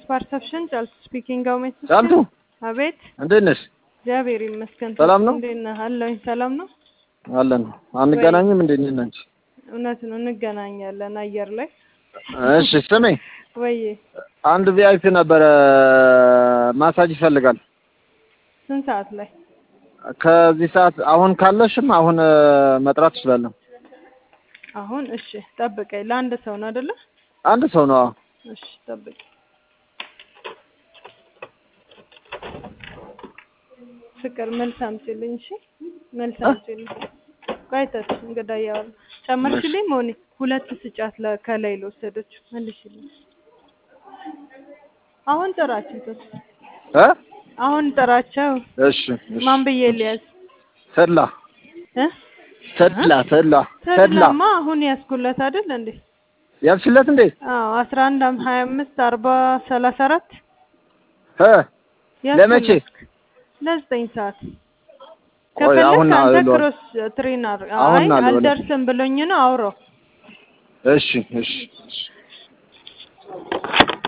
ፐርሰፕሽን ጫልቱ ስፒኪንግ አውሜት ጫልቱ አቤት እንዴት ነሽ? እግዚአብሔር ይመስገን። ሰላም ነው? እንዴት ነህ? አለሁኝ። ሰላም ነው? አለን። አንገናኝም እንዴ እኔና አንቺ? እውነት ነው፣ እንገናኛለን አየር ላይ። እሺ ስሜ ወይዬ አንድ ቪአይፒ ነበረ ማሳጅ ይፈልጋል። ስንት ሰዓት ላይ? ከዚህ ሰዓት አሁን ካለሽም አሁን እ፣ መጥራት ትችላለሁ። አሁን እሺ፣ ጠብቀኝ። ለአንድ ሰው ነው አይደለ? አንድ ሰው ነው። አዎ። እሺ፣ ጠብቀኝ። ፍቅር መልስ አምጪልኝ። እሺ፣ መልስ አምጪልኝ። ቆይተሽ እንግዳ እያወራሁ ጨመርሽልኝ። መሆኔ ሁለት ስጫት ለ- ከላይ ለወሰደች መልሽልኝ። አሁን ጥራቸው ተስ እ አሁን ጥራቸው። እሺ እሺ። ማን ብዬ ልያዝ ተድላ እ ተድላ ተድላ ተድላ ተድላማ አሁን ያስኩለት አይደል እንዴ? ያልሽለት እንዴ? አዎ አስራ አንድ ሀያ አምስት አርባ ሰላሳ አራት እ ለመቼ? ለዘጠኝ ሰዓት ቆይ ከፈለክ አሁን አንተ አልሏል። ክሮስ ትሬነር አሁን አይ አልሏል። አልደርስም ብሎኝ ነው አውራው እሺ እሺ እሺ